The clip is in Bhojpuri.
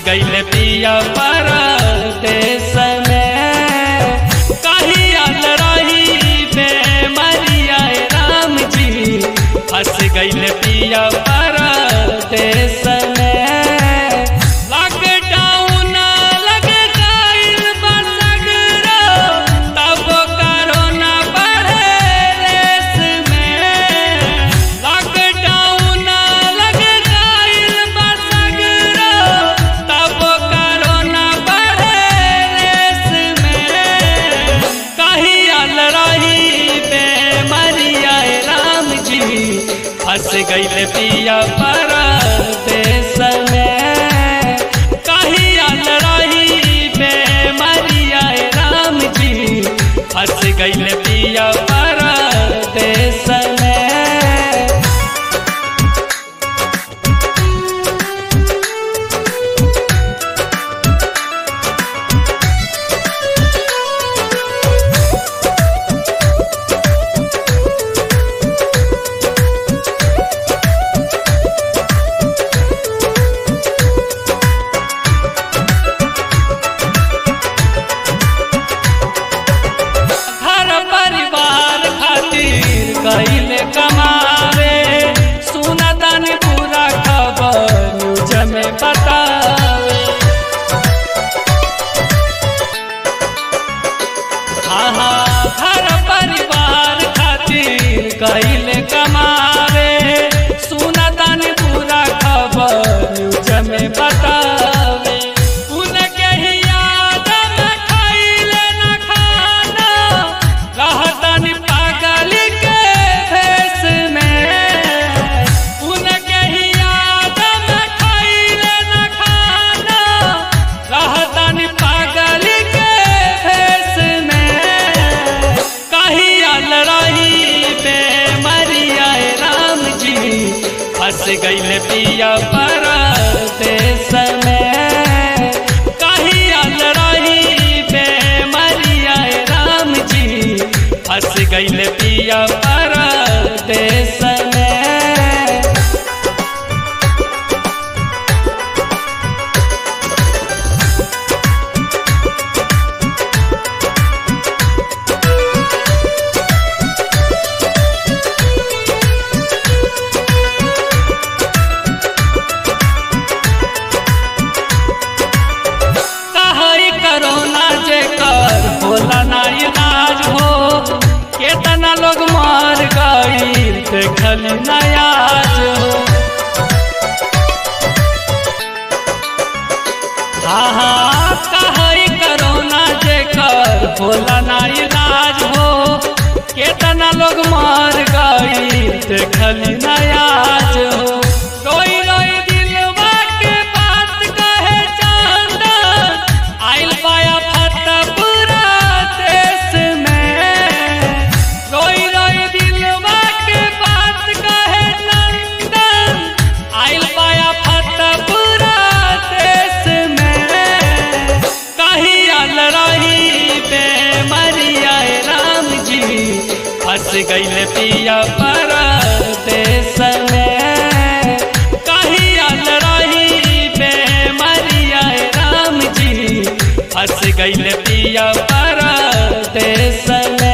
गईले पिया परदेश में कहिया रही बेमरिया राम जी फंस गईले पिया परदेश में लॉकडाउन लग गइल बा सगरो, तब कोरोना बढ़े देश में। लॉकडाउन लग गइल बा सगरो, तब कोरोना बढ़े देश में। कहियल रही बेमरिया राम जी फंस गइल पिया परदेश में कहियल रही बेमरिया राम जी फंस गइल पिया परदेश में घर परिवार खातिर कइले कमावे सुनतन पूरा खबर न्यूज में बतावे हाँ हाँ घर परिवार खातिर कइले कमावे सुनतन पूरा खबर न्यूज में बतावे उनके ही याद में खइले न खाना रहतन पागल के भेष में उनके ही याद में खइले न खाना रहतन पागल के भेष में कहियल रही बेमरिया राम जी फंस गइल पिया परदेश में कहियल रही बेमरिया राम जी फंस गइल पिया परदेश में कहई करोना जेकर होला ना इलाज हो केतना लोग मर गई देखली नयाज हो हाँ हाँ कहई करोना जेकर होला ना इलाज हो केतना लोग मर गई देखली नयाज हो रोई रोई दिलवा के बात कहे चांदन आइल पाया फता पूरा देश में रोई रोई दिलवा के बात कहे नंदन आइल पाया फता पूरा देश में कहियल रही बेमरिया राम जी फंस गइल पिया परदेश में कहियल रही बेमरिया राम जी फंस गइल पिया परदेश में